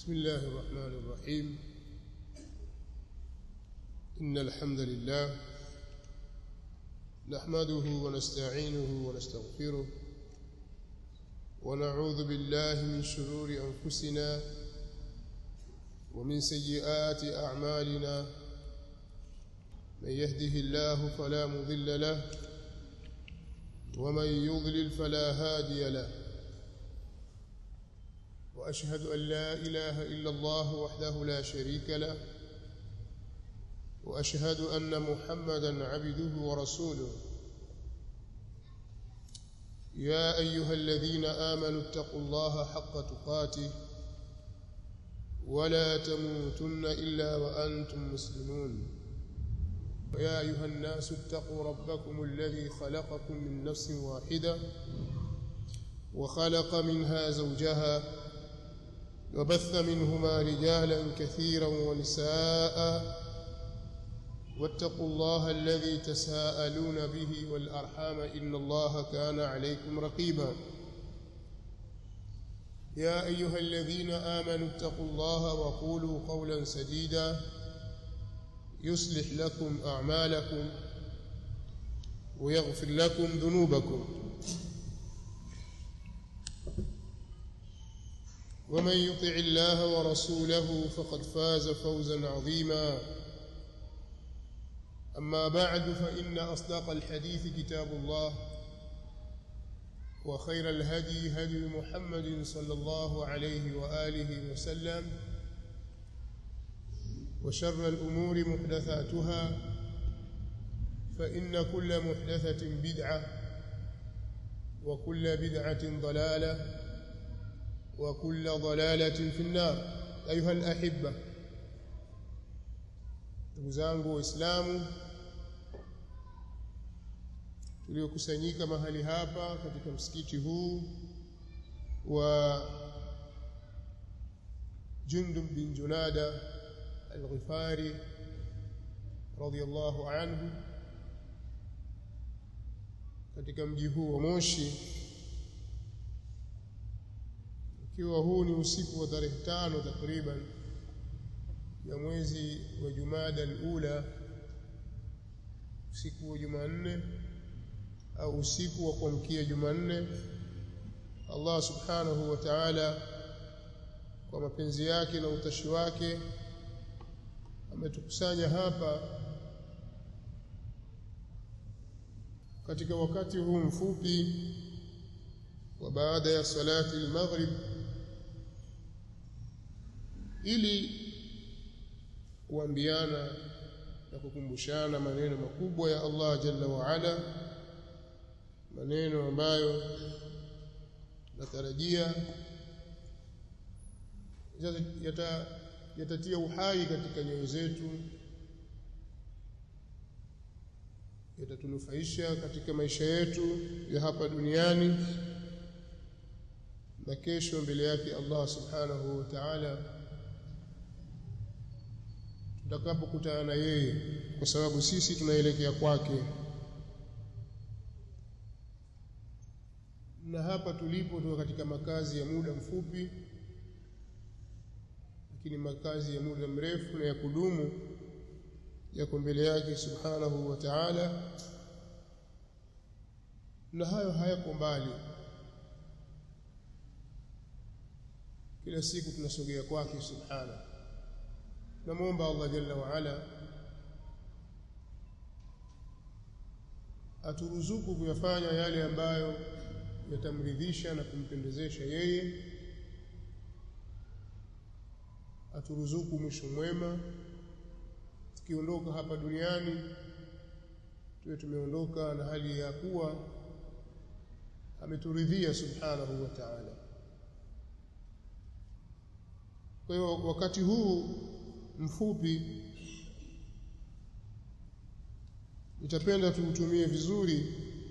بسم الله الرحمن الرحيم إن الحمد لله نحمده ونستعينه ونستغفره ونعوذ بالله من شرور أنفسنا ومن سيئات أعمالنا من يهده الله فلا مضل له ومن يضلل فلا هادي له واشهد ان لا اله الا الله وحده لا شريك له واشهد ان محمدا عبده ورسوله يا ايها الذين امنوا اتقوا الله حق تقاته ولا تموتن الا وانتم مسلمون يا ايها الناس اتقوا ربكم الذي خلقكم من نفس واحده وخلق منها زوجها وبث منهما رجالا كثيرا ونساء واتقوا الله الذي تساءلون به والارحام ان الله كان عليكم رقيبا يا ايها الذين امنوا اتقوا الله وقولوا قولا سديدا يصلح لكم اعمالكم ويغفر لكم ذنوبكم ومن يطع الله ورسوله فقد فاز فوزا عظيما اما بعد فان اصدق الحديث كتاب الله وخير الهدي هدي محمد صلى الله عليه واله وسلم وشر الامور محدثاتها فان كل محدثه بدعه وكل بدعه ضلاله وكل ضلالة في النار أيها الأحبة ndugu zangu waislamu tuliokusanyika mahali hapa katika msikiti huu wa Jundub bin Junada al-Ghifari radiyallahu anhu katika mji huu wa Moshi ikiwa huu ni usiku wa tarehe tano takriban ya mwezi wa Jumada al-Ula usiku wa Jumanne au usiku wa kuamkia Jumanne Allah subhanahu wa ta'ala kwa mapenzi yake na utashi wake ametukusanya hapa katika wakati huu mfupi wa baada ya salati al-maghrib ili kuambiana na kukumbushana maneno makubwa ya Allah jalla wa ala maneno ambayo natarajia yata yatatia uhai katika nyoyo zetu yatatunufaisha katika maisha yetu ya hapa duniani na kesho mbele yake Allah subhanahu wa ta'ala tutakapokutana na yeye kwa sababu sisi tunaelekea kwake na hapa tulipo tuko katika makazi ya muda mfupi lakini makazi ya muda mrefu na ya kudumu yako mbele yake subhanahu wa ta'ala na hayo hayako mbali kila siku tunasogea kwake subhanahu namuomba Allah jalla wa ala aturuzuku kuyafanya yale ambayo yatamridhisha na kumpendezesha yeye aturuzuku mwisho mwema tukiondoka hapa duniani tuwe tumeondoka na hali ya kuwa ameturidhia subhanahu wa ta'ala kwa hiyo wakati huu mfupi nitapenda tuutumie vizuri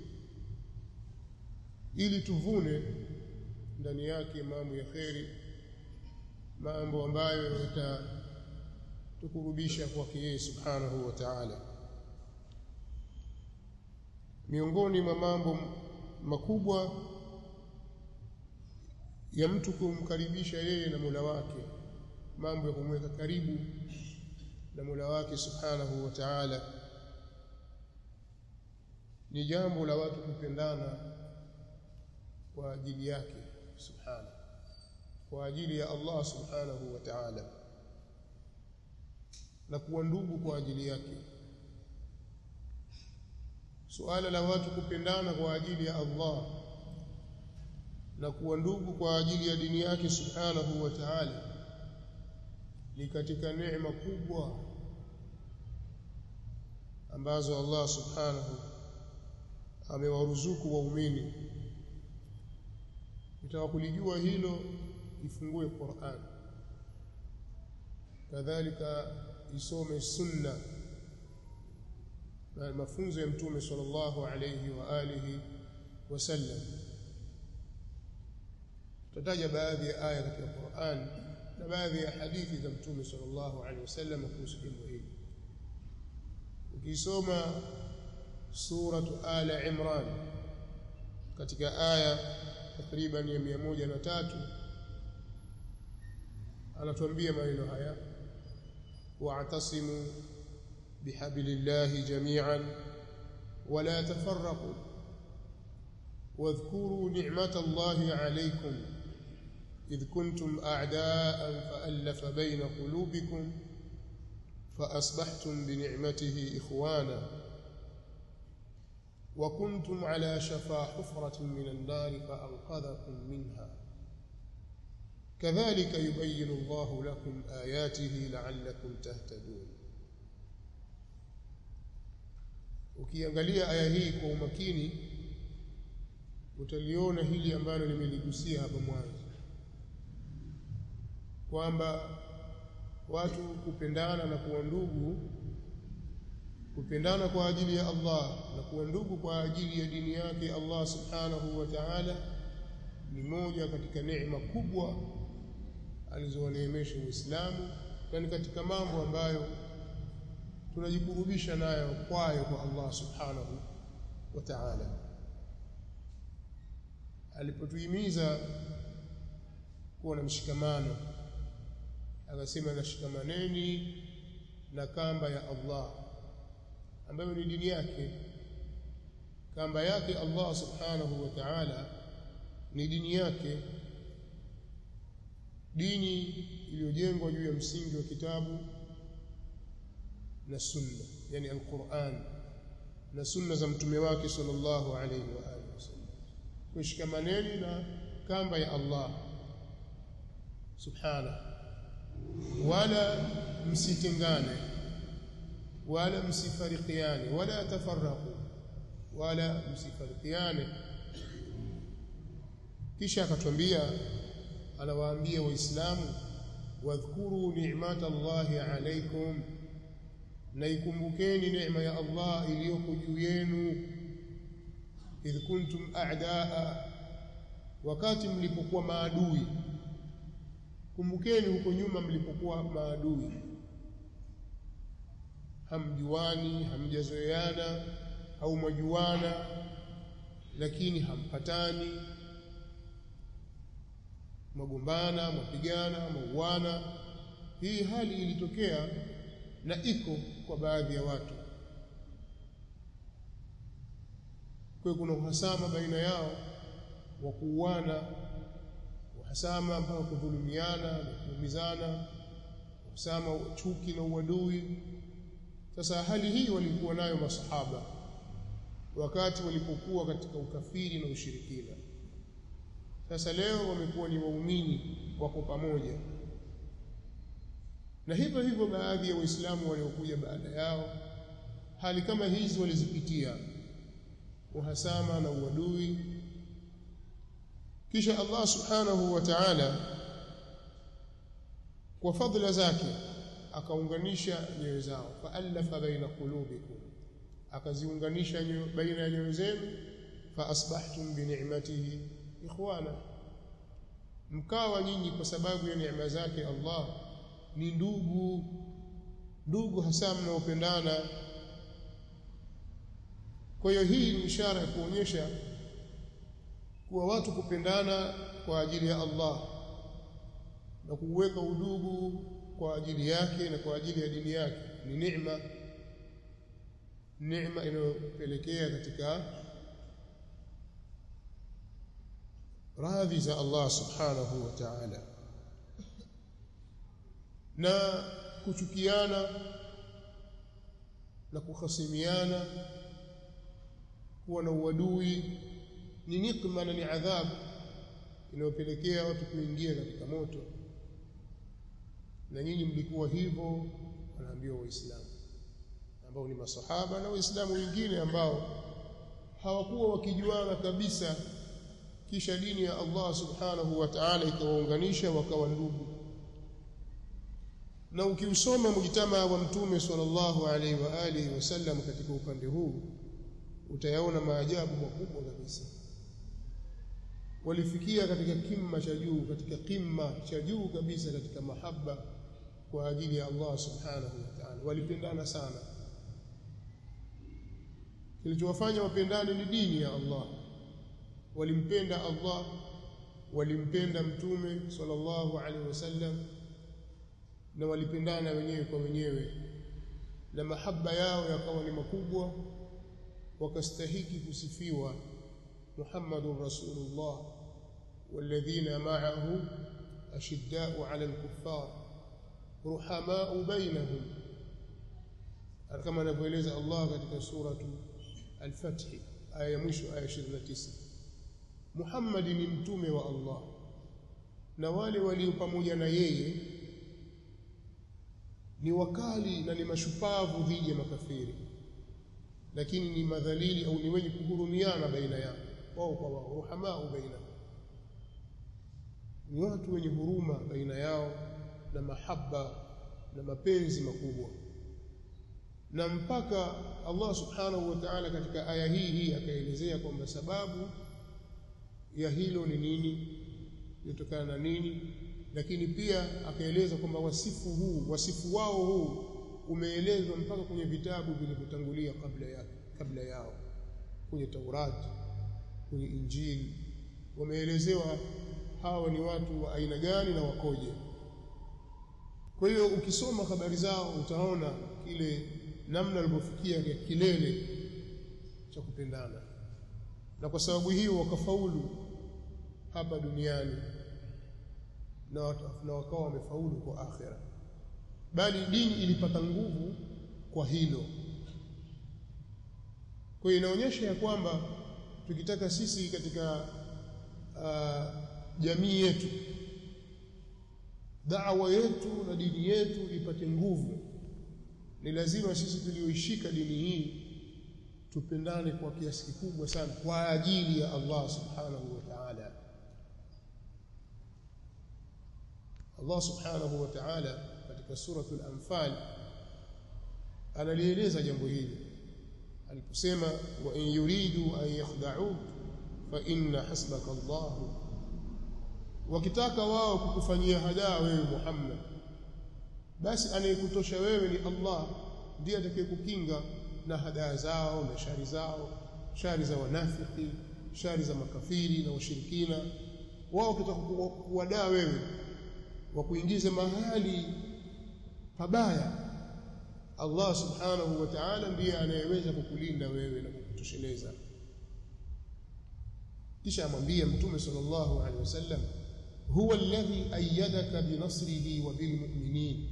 ili tuvune ndani yake mambo ya kheri mambo ambayo yatatukurubisha kwake yeye subhanahu wa ta'ala miongoni mwa mambo makubwa ya mtu kumkaribisha yeye na Mola wake mambo ya kumweka karibu na Mola wake Subhanahu wa Ta'ala ni jambo la watu kupendana kwa ajili yake subhana kwa ajili ya Allah subhanahu wa ta'ala na kuwa ndugu kwa ajili yake suala la watu kupendana kwa ajili ya Allah na kuwa ndugu kwa ajili ya dini yake subhanahu wa ta'ala ni katika neema kubwa ambazo Allah subhanahu amewaruzuku waumini utaka kulijua hilo ifungue Qur'an kadhalika isome sunna na mafunzo ya mtume sallallahu alayhi wa alihi wasallam tutataja baadhi ya aya katika Qur'an na baadhi ya hadithi za mtume sallallahu alayhi wasallam kuhusu jambo hili ukisoma suratu ala imran katika aya takriban ya mia moja na tatu anatuambia maneno haya wa'tasimu bihablillahi jami'an wala tafarraqu واذكروا نعمة الله عليكم إذ كنتم أعداء فألف بين قلوبكم فأصبحتم بنعمته إخوانا وكنتم على شفا حفرة من النار فأنقذكم منها كذلك يبين الله لكم آياته لعلكم تهتدون ukiangalia aya hii kwa umakini utaliona hili ambalo nimeligusia hapa mwanzo kwamba watu kupendana na kuwa ndugu kupendana kwa ajili ya Allah na kuwa ndugu kwa ajili ya dini yake Allah subhanahu wa ta'ala ni moja katika neema kubwa alizowaneemesha Uislamu na ni katika mambo ambayo tunajikurubisha nayo kwayo kwa Allah subhanahu wa ta'ala alipotuhimiza kuwa na mshikamano akasema nashikamaneni na kamba ya Allah ambayo ni dini yake kamba yake Allah subhanahu wa ta'ala ni dini yake dini iliyojengwa juu ya msingi wa kitabu na sunna yani alquran na sunna za mtume wake sallallahu alayhi wa alihi wasallam kushikamaneni na kamba ya Allah subhana wala msitengane wala msifarikiane wala tafarraqu wala msifarikiane kisha akatwambia anawaambia waislamu wadhkuru ni'mata Allahi alaykum na ikumbukeni neema ya Allah iliyoko juu yenu idh kuntum a'daa wakati mlipokuwa maadui kumbukeni huko nyuma mlipokuwa maadui hamjuani hamjazoeana au mwajuana lakini hampatani magombana mapigana mauana hii hali ilitokea na iko kwa baadhi ya watu kwa kuna uhasama baina yao wa kuuana uhasama mpaka kudhulumiana na kuumizana uhasama chuki na uadui sasa hali hii walikuwa nayo masahaba wakati walipokuwa katika ukafiri na ushirikina sasa leo wamekuwa ni waumini wako pamoja na hivyo hivyo baadhi ya waislamu waliokuja baada yao hali kama hizi walizipitia uhasama na uadui kisha Allah subhanahu wa ta'ala kwa fadhila zake akaunganisha nyoyo zao faalafa baina qulubikum akaziunganisha baina ya nyoyo zenu fa asbahtum bi ni'matihi ikhwana mkawa nyinyi kwa sababu ya neema zake Allah ni ndugu ndugu hasa mnaopendana kwa hiyo hii ni ishara ya kuonyesha kuwa watu kupendana kwa ajili ya Allah na kuweka udugu kwa ajili yake na kwa ajili ya dini yake ni neema neema inayopelekea katika radhi za Allah subhanahu wa ta'ala na kuchukiana na kuhasimiana kuwa na uadui ni nikma na ni adhabu inayopelekea watu kuingia katika moto na nyinyi mlikuwa hivyo wanaambiwa waislamu ambao ni masahaba na waislamu wengine ambao hawakuwa wakijuana kabisa kisha dini ya Allah subhanahu wa ta'ala ikawaunganisha wakawa ndugu na ukiusoma mujtama wa mtume sallallahu alaihi wa alihi wasallam katika upande huu utayaona maajabu makubwa kabisa walifikia katika kimma cha juu katika kimma cha juu kabisa katika mahaba kwa ajili ya Allah subhanahu wa ta'ala walipendana sana kilichowafanya wapendane ni dini ya Allah walimpenda Allah walimpenda mtume sallallahu alaihi wasallam na walipendana wenyewe kwa wenyewe na mahaba yao yakawa ni makubwa wakastahiki kusifiwa Muhammadur Rasulullah والذين معه أشداء على الكفار رحماء بينهم كما نبوeleza Allah katika suratu Al-Fath aya ya mwisho aya 29 Muhammad ni mtume wa Allah na wale walio pamoja na yeye ni wakali na ni mashupavu dhidi ya makafiri lakini ni madhalili au ni wenye kuhurumiana baina yao wao kwa wao ruhamau baina ni watu wenye huruma baina yao na mahaba na mapenzi makubwa na mpaka Allah subhanahu wa ta'ala katika aya hii hii akaelezea kwamba sababu ya hilo ni nini litokana na nini lakini pia akaeleza kwamba wasifu huu wasifu wao huu umeelezwa mpaka kwenye vitabu vilivyotangulia kabla ya kabla yao kwenye Taurati kwenye Injili wameelezewa hawa ni watu wa aina gani na wakoje kwa hiyo ukisoma habari zao utaona kile namna walivyofikia kilele cha kupendana na kwa sababu hiyo wakafaulu hapa duniani na, na wakawa wamefaulu kwa akhera bali dini ilipata nguvu kwa hilo kwa hiyo inaonyesha ya kwamba tukitaka sisi katika uh, jamii yetu da'wa yetu na dini yetu ipate nguvu ni lazima sisi tulioishika dini hii tupendane kwa kiasi kikubwa sana kwa ajili ya Allah subhanahu wa ta'ala Allah subhanahu wa ta'ala katika suratul anfal analieleza jambo hili aliposema wa in yuridu an yakhda'uk fa inna hasbaka Allah wakitaka wao kukufanyia hadaa wewe Muhammad basi anayekutosha wewe ni Allah ndiye atakayekukinga na hadaa zao na shari zao shari za wanafiki shari za makafiri na washirikina wao wakitaka kuwadaa wewe wakuingize mahali pabaya Allah subhanahu wa ta'ala ndiye anayeweza kukulinda wewe na kukutosheleza kisha amwambia mtume sallallahu alaihi wasallam huwa alladhi ayyadaka binasrihi wa bilmu'minin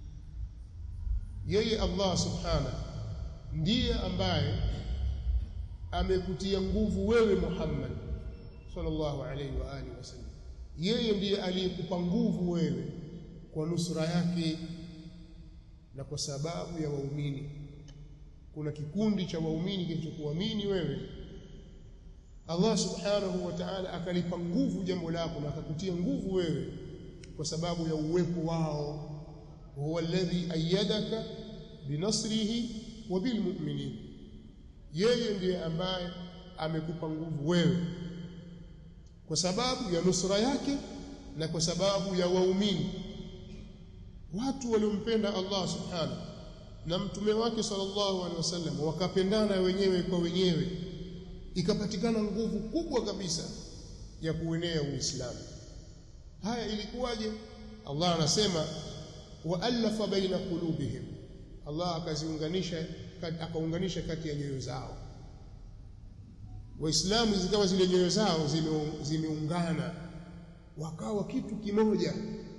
yeye Allah subhanahu ndiye ambaye amekutia nguvu wewe Muhammad sallallahu alaihi wa alihi wasallam yeye ndiye aliyekupa nguvu wewe kwa nusura yake na kwa sababu ya waumini kuna kikundi cha waumini kilichokuamini wewe Allah subhanahu wa ta'ala akalipa nguvu jambo lako na akakutia nguvu wewe kwa sababu ya uwepo wao huwa alladhi ayyadaka binasrihi wa bilmu'minin yeye ndiye ambaye amekupa nguvu wewe kwa sababu ya nusra yake na kwa sababu ya waumini watu waliompenda Allah subhanahu na mtume wake sallallahu alaihi wasallam wakapendana wenyewe kwa wenyewe ikapatikana nguvu kubwa kabisa ya kuenea Uislamu haya ilikuwaje Allah anasema waalafa baina qulubihim Allah akaziunganisha akaunganisha kati ya nyoyo zao waislamu zikawa zile nyoyo zao zimeungana wakawa kitu kimoja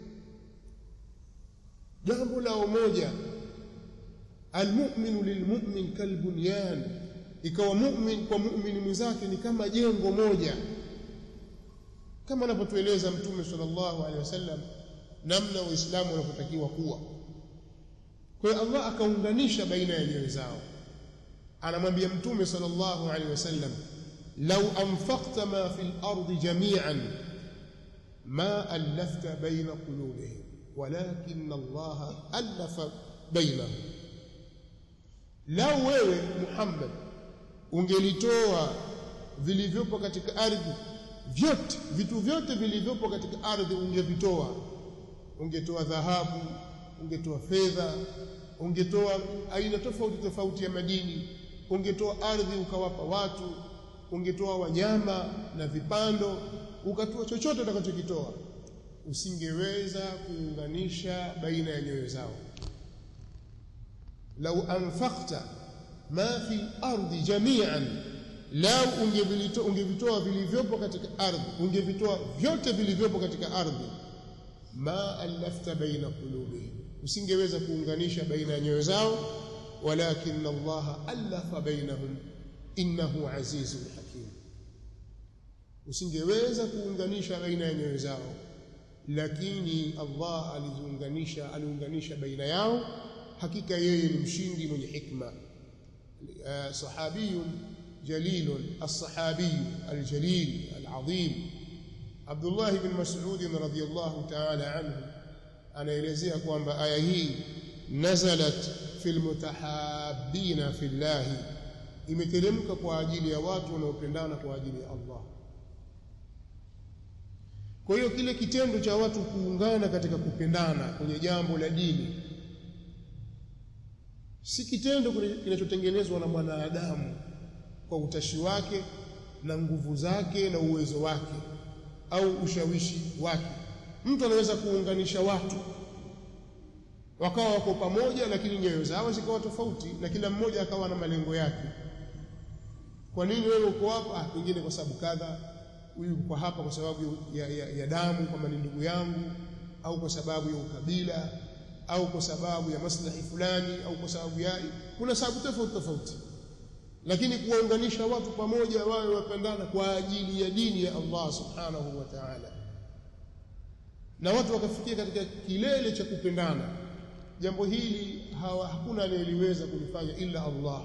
jambo la umoja almu'minu lilmu'min kalbunyan ikawa mu'min kwa mu'min mwenzake ni kama jengo moja kama anapotueleza mtume sallallahu alaihi wasallam namna waislamu wanapotakiwa kuwa kwa hiyo Allah akaunganisha baina ya nyoyo zao anamwambia mtume sallallahu alaihi wasallam law anfaqta ma fil ardi jami'an ma alafta baina qulubihim walakin Allah alafa bainahum lau wewe Muhammad ungelitoa vilivyopo katika ardhi vyote vitu vyote vilivyopo katika ardhi ungevitoa ungetoa dhahabu ungetoa fedha ungetoa aina tofauti tofauti ya madini ungetoa ardhi ukawapa watu ungetoa wanyama na vipando ukatoa chochote utakachokitoa usingeweza kuunganisha baina ya nyoyo zao lau anfaqta ma fi ardi jami'an lau ungevitoa vilivyopo katika ardhi ungevitoa vyote vilivyopo katika ardhi ma alafta baina qulubihim usingeweza kuunganisha baina ya nyoyo zao walakin Allah alafa bainahum innahu azizun hakim usingeweza kuunganisha baina ya nyoyo zao lakini Allah aliziunganisha aliunganisha baina yao hakika yeye ni mshindi mwenye hikma sahabiyun jalilun as-sahabi al-jalil al-azim Abdullah ibn Mas'ud radhiyallahu ta'ala anhu anaelezea kwamba aya hii nazalat fil mutahabbina fillah imeteremka kwa ajili ya watu wanaopendana kwa ajili ya Allah kwa hiyo kile kitendo cha watu kuungana katika kupendana kwenye jambo la dini si kitendo kinachotengenezwa na mwanadamu kwa utashi wake na nguvu zake na uwezo wake au ushawishi wake mtu anaweza kuunganisha watu wakawa wako pamoja lakini nyoyo zao zikawa tofauti na kila mmoja akawa na malengo yake kwa nini wewe uko hapa ah pengine kwa sababu kadha huyu uko hapa kwa sababu ya, ya, ya damu kama ni ndugu yangu au kwa sababu ya ukabila au kwa sababu ya maslahi fulani au kwa sababu ya kuna sababu tofauti tofauti lakini kuwaunganisha watu pamoja wawe wapendana kwa ajili ya dini ya Allah subhanahu wa ta'ala na watu wakafikia katika kilele cha kupendana jambo hili hawa, hakuna anayeliweza kulifanya ila Allah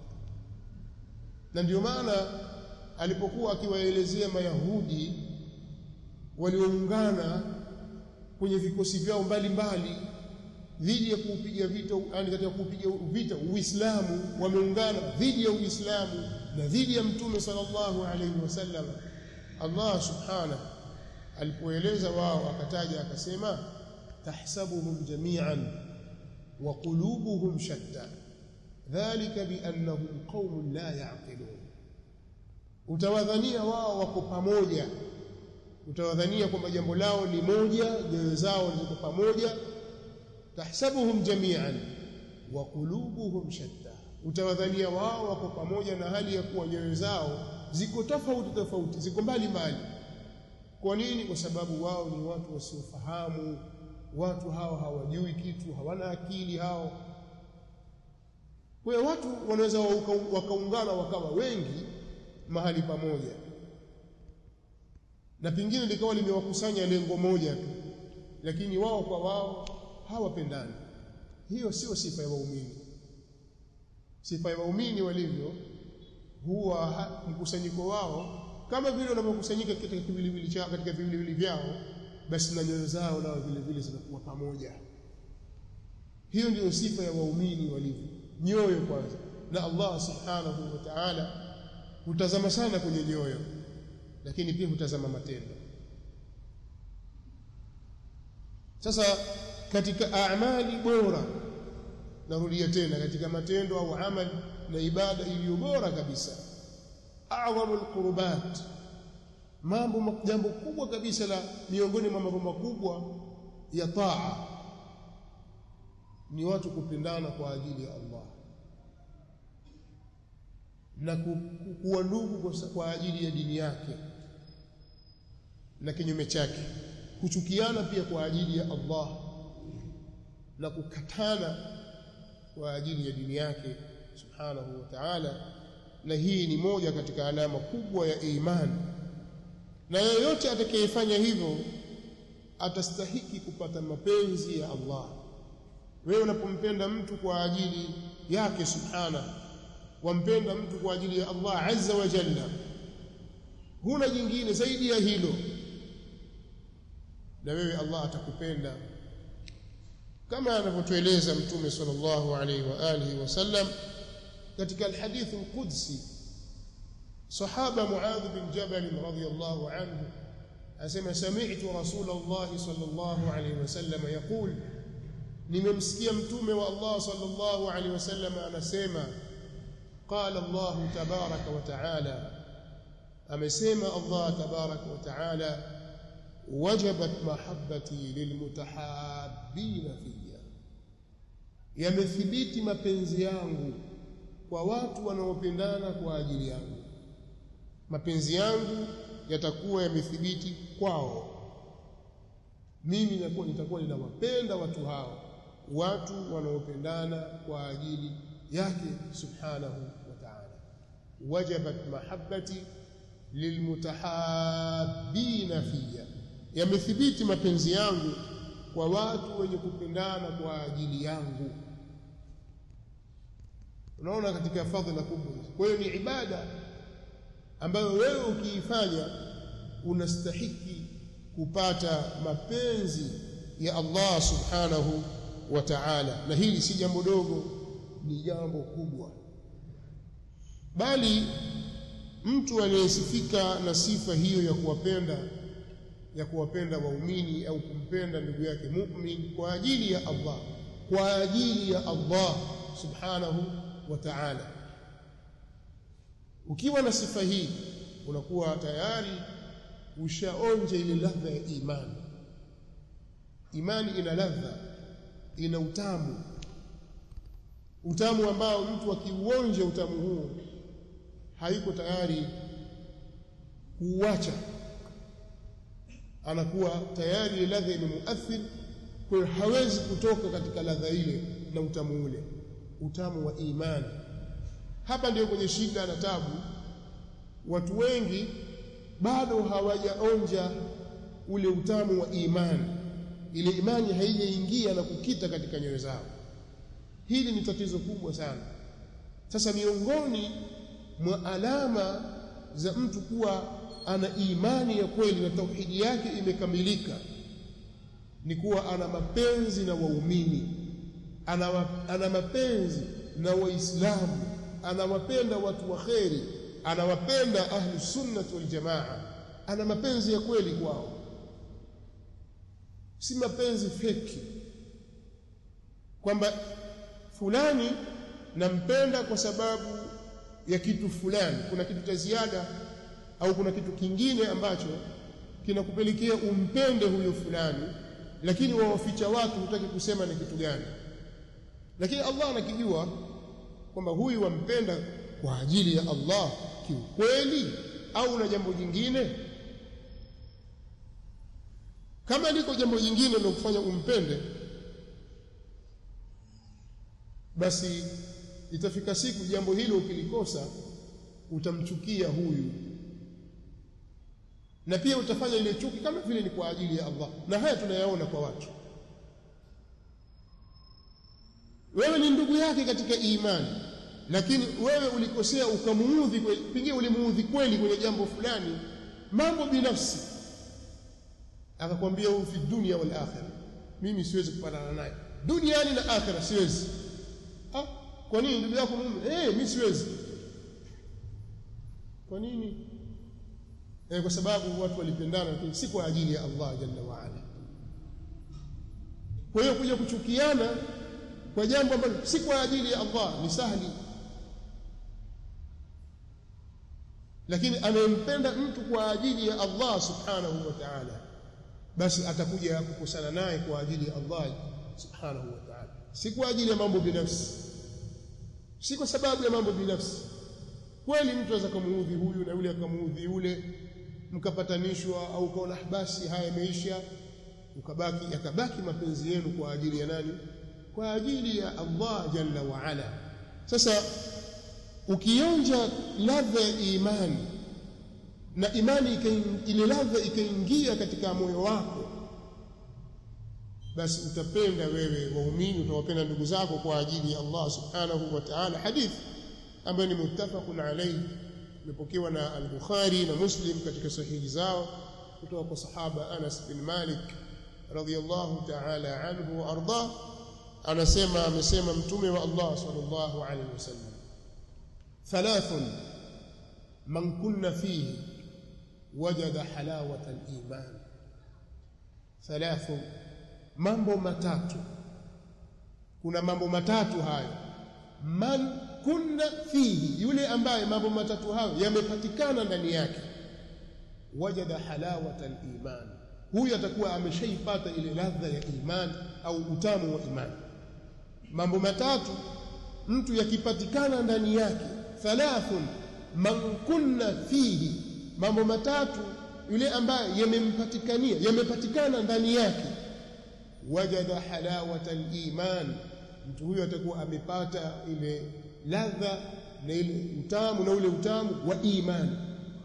na ndio maana alipokuwa akiwaelezea mayahudi walioungana kwenye vikosi vyao mbalimbali dhidi ya kuupiga vita yani katika kuupiga vita Uislamu wameungana dhidi ya Uislamu na dhidi ya Mtume sallallahu alaihi wasallam Allah subhanahu alipoeleza wao akataja akasema tahsabuhum jami'an wa qulubuhum shatta dhalika biannahum qaumun la ya'qilun utawadhania wao wako pamoja utawadhania kwamba jambo lao ni moja nyoyo zao ziko pamoja tahsabuhum jami'an wa qulubuhum shatta utawadhania wao wako pamoja na hali ya kuwa nyoyo zao ziko tofauti tofauti ziko mbali mbali kwa nini kwa sababu wao ni watu wasiofahamu watu hao hawajui kitu hawana akili hao kwa watu wanaweza wakaungana wakawa wengi mahali pamoja na pengine likawa limewakusanya lengo moja tu lakini wao kwa wao hawapendani hiyo sio sifa ya waumini sifa ya waumini walivyo huwa mkusanyiko wao kama vile wanapokusanyika katika kiwiliwili chao katika viwiliwili vyao basi na nyoyo zao nao vile vile zinakuwa pamoja hiyo ndiyo sifa ya waumini walivyo nyoyo kwanza na Allah subhanahu wa ta'ala hutazama sana kwenye nyoyo lakini pia hutazama matendo sasa katika amali bora narudia tena katika matendo au amali na ibada iliyo bora kabisa a'dhamul qurbat mambo jambo kubwa kabisa la miongoni mwa mambo makubwa ya taa ni watu kupendana kwa ajili ya Allah na kuwa ndugu kwa ajili ya dini yake na kinyume chake kuchukiana pia kwa ajili ya Allah na kukatana kwa ajili ya dini yake subhanahu wa ta'ala na hii ni moja katika alama kubwa ya imani na yeyote atakayefanya hivyo atastahiki kupata mapenzi ya Allah wewe unapompenda mtu kwa ajili yake subhana wampenda mtu kwa ajili ya Allah azza wa jalla huna jingine zaidi ya hilo na wewe Allah atakupenda kama anavyotueleza mtume sallallahu alaihi wa alihi wasallam katika alhadith alqudsi sahaba muadh bin jabal radhiyallahu anhu asema sami'tu rasulullah sallallahu alaihi wasallam yaqul nimemsikia mtume wa Allah sallallahu alaihi wasallam anasema qala Allah tabaraka wa taala amesema Allah tabaraka wa taala wajabat mahabbati lilmutahabbina fiyya yamethibiti mapenzi yangu kwa watu wanaopendana kwa ajili yangu mapenzi yangu yatakuwa yamethibiti kwao mimi nitakuwa nitakuwa ninawapenda watu hao watu wanaopendana kwa ajili yake subhanahu wa ta'ala wajabat mahabbati lilmutahabbina fiyya yamethibiti mapenzi yangu kwa watu wenye kupendana kwa ajili yangu unaona katika fadhila kubwa kwa hiyo ni ibada ambayo wewe ukiifanya unastahiki kupata mapenzi ya Allah subhanahu wa ta'ala na hili si jambo dogo ni jambo kubwa bali mtu anayesifika na sifa hiyo ya kuwapenda ya kuwapenda waumini au kumpenda ndugu yake mu'min kwa ajili ya Allah kwa ajili ya Allah subhanahu wa ta'ala ukiwa na sifa hii unakuwa tayari ushaonja ile ladha ya imani imani ina ladha ina utamu utamu ambao mtu akiuonja utamu huo haiko tayari kuuacha anakuwa tayari ile ladha imemuathir kwa hiyo hawezi kutoka katika ladha ile na utamu ule utamu wa imani hapa ndio kwenye shida na tabu watu wengi bado hawajaonja ule utamu wa imani ile imani haijaingia na kukita katika nyoyo zao hili ni tatizo kubwa sana sasa miongoni mwa alama za mtu kuwa ana imani ya kweli na tauhidi yake imekamilika ni kuwa ana mapenzi na waumini ana, ana mapenzi na waislamu anawapenda watu wa kheri anawapenda ahlu sunnah wal jamaa ana mapenzi ya kweli kwao si mapenzi feki kwamba fulani nampenda kwa sababu ya kitu fulani kuna kitu cha ziada au kuna kitu kingine ambacho kinakupelekea umpende huyo fulani lakini wawaficha watu hutaki kusema ni kitu gani lakini Allah anakijua kwamba huyu wampenda kwa ajili ya Allah kiukweli au na jambo jingine kama liko jambo jingine linalokufanya umpende basi itafika siku jambo hilo ukilikosa utamchukia huyu na pia utafanya ile chuki kama vile ni kwa ajili ya Allah na haya tunayaona kwa watu wewe ni ndugu yake katika imani lakini wewe ulikosea ukamuudhi pengine ulimuudhi kweli kwenye jambo fulani mambo binafsi akakwambia huu fi dunia wal akhirah mimi siwezi kupatana naye duniani na akhirah siwezi ah kwa nini ndugu yako mume eh mimi siwezi kwa nini eh kwa sababu watu walipendana lakini si kwa ajili ya Allah jalla wa ala kwa hiyo kuja kuchukiana kwa jambo ambalo si kwa ajili ya Allah ni sahli lakini anayempenda mtu kwa ajili ya Allah subhanahu wa ta'ala basi atakuja kukosana naye kwa ajili ya Allah subhanahu wa ta'ala si kwa ajili ya mambo binafsi si kwa sababu ya mambo binafsi kweli mtu anaweza kumuudhi huyu na yule akamuudhi yule mkapatanishwa au ukaona basi haya yameisha ukabaki yakabaki mapenzi yenu kwa ajili ya nani kwa ajili ya Allah jalla wa ala sasa ukionja ladha ya imani na imani ile ladha ikaingia katika moyo wako basi utapenda wewe waumini utawapenda ndugu zako kwa ajili ya Allah subhanahu wa ta'ala hadithi ambayo ni muttafaqun alayhi imepokewa na al-Bukhari na Muslim katika sahihi zao kutoka kwa sahaba Anas bin Malik radhiyallahu ta'ala anhu wa arda anasema amesema mtume wa Allah sallallahu alayhi wasallam thalathun man kunna fihi wajada halawata al-iman thalathu mambo matatu kuna mambo matatu hayo man kunna fihi yule ambaye mambo matatu hayo yamepatikana ndani yake wajada halawata al-iman huyu atakuwa ameshaipata ile ladha ya iman au utamu wa iman mambo matatu mtu yakipatikana ndani yake thalathun man kunna fihi mambo matatu yule ambaye yamempatikania yamepatikana ndani yake wajada halawata al-iman mtu huyo atakuwa amepata ile ladha na ile utamu na ule utamu wa imani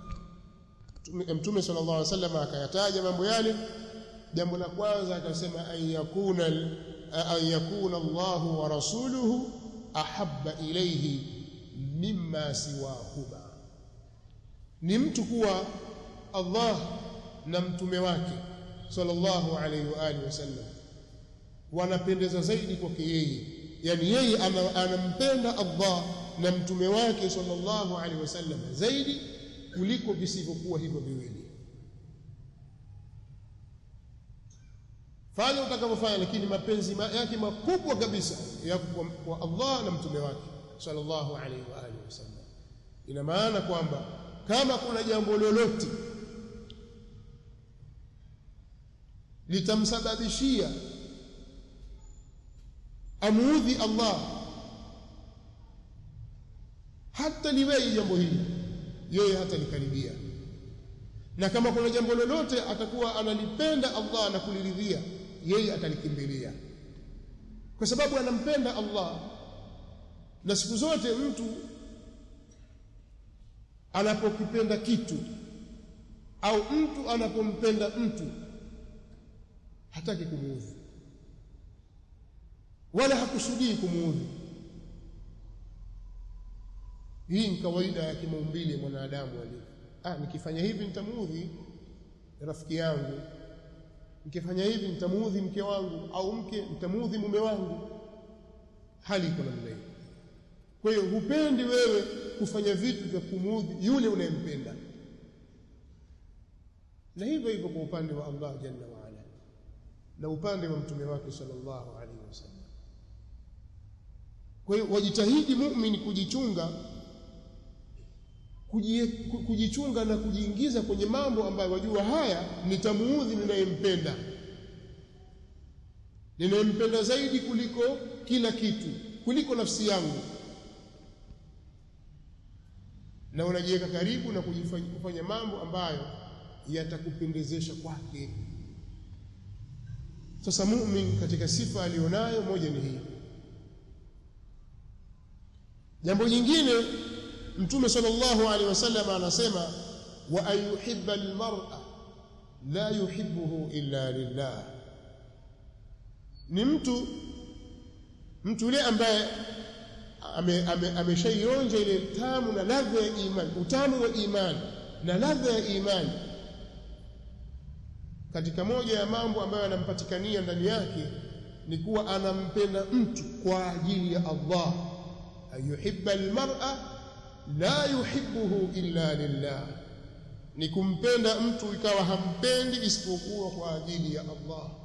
mtume sallallahu alaihi wasallam akayataja mambo yale jambo la kwanza akasema an yakuna an yakuna Allah wa rasuluhu ahabba ilayhi mimma siwahuma ni mtu kuwa Allah na mtume wake sallallahu alaihi wa alihi wasallam wanapendeza zaidi kwake yeye yani yeye anampenda Allah na mtume wake sallallahu alaihi wasallam zaidi kuliko visivyokuwa hivyo viwili fanya utakavyofanya lakini mapenzi yake makubwa kabisa yako kwa Allah na mtume wake sallallahu alaihi wa alihi wasallam ina maana kwamba kama kuna jambo lolote litamsababishia amuudhi Allah hata liwei jambo hili yeye hata likaribia na kama kuna jambo lolote atakuwa analipenda Allah na kuliridhia yeye atalikimbilia kwa sababu anampenda Allah na siku zote mtu anapokipenda kitu au mtu anapompenda mtu hataki kumuudhi wala hakusudii kumuudhi hii ni kawaida ya kimaumbile mwanadamu alivyo ah nikifanya hivi nitamuudhi rafiki yangu nikifanya hivi nitamuudhi mke wangu au mke nitamuudhi mume wangu hali iko namna hiyo kwa hiyo hupendi wewe kufanya vitu vya kumuudhi yule unayempenda na hivyo hivyo kwa upande wa Allah jalla wa ala na upande wa mtume wake sallallahu alaihi wasallam kwa hiyo wajitahidi muumini kujichunga kujichunga na kujiingiza kwenye mambo ambayo wajua haya nitamuudhi ninayempenda ninayempenda zaidi kuliko kila kitu kuliko nafsi yangu na unajiweka karibu na kufanya mambo ambayo yatakupendezesha kwake sasa muumini katika sifa alionayo moja ni hii jambo jingine mtume sallallahu alaihi wasallam anasema wa ayuhibba almar'a la yuhibbuhu illa lillah ni mtu mtu yule ambaye ameshaionja ame, ile tamu na ladha ya imani utamu wa imani na ladha ya imani katika moja ya mambo ambayo anampatikania ndani yake ni kuwa anampenda mtu kwa ajili ya Allah ayuhibba almar'a la yuhibbuhu illa lillah ni kumpenda mtu ikawa hampendi isipokuwa kwa ajili ya Allah